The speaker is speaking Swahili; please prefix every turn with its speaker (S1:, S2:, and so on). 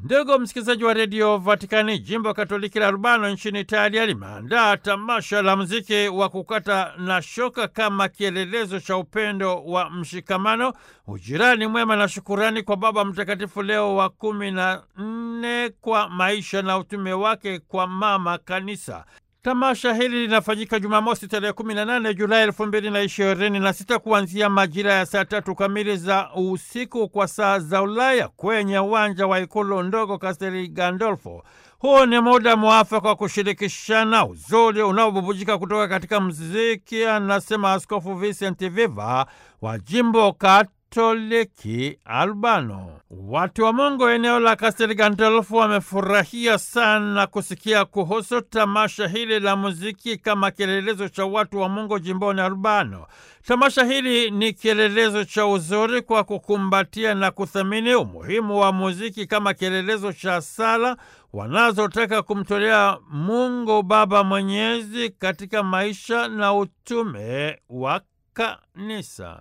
S1: Ndugu msikilizaji wa redio Vatikani, jimbo Katoliki la Urbano nchini Italia limeandaa tamasha la muziki wa kukata na shoka kama kielelezo cha upendo wa mshikamano, ujirani mwema na shukurani kwa Baba Mtakatifu Leo wa kumi na nne kwa maisha na utume wake kwa Mama Kanisa. Tamasha hili linafanyika Jumamosi tarehe 18 Julai elfu mbili na ishirini na sita kuanzia majira ya saa tatu kamili za usiku kwa saa za Ulaya kwenye uwanja wa ikulu ndogo Kastel Gandolfo. Huu ni muda mwafaka wa kushirikishana uzuri unaobubujika kutoka katika mziki, anasema Askofu Vincent Viva wa jimbo Katoliki Albano. Watu wa Mungu eneo la Kastel Gandolfo wamefurahia sana kusikia kuhusu tamasha hili la muziki kama kielelezo cha watu wa Mungu jimboni Albano. Tamasha hili ni kielelezo cha uzuri kwa kukumbatia na kuthamini umuhimu wa muziki kama kielelezo cha sala wanazotaka kumtolea Mungu Baba Mwenyezi katika maisha na utume wa kanisa.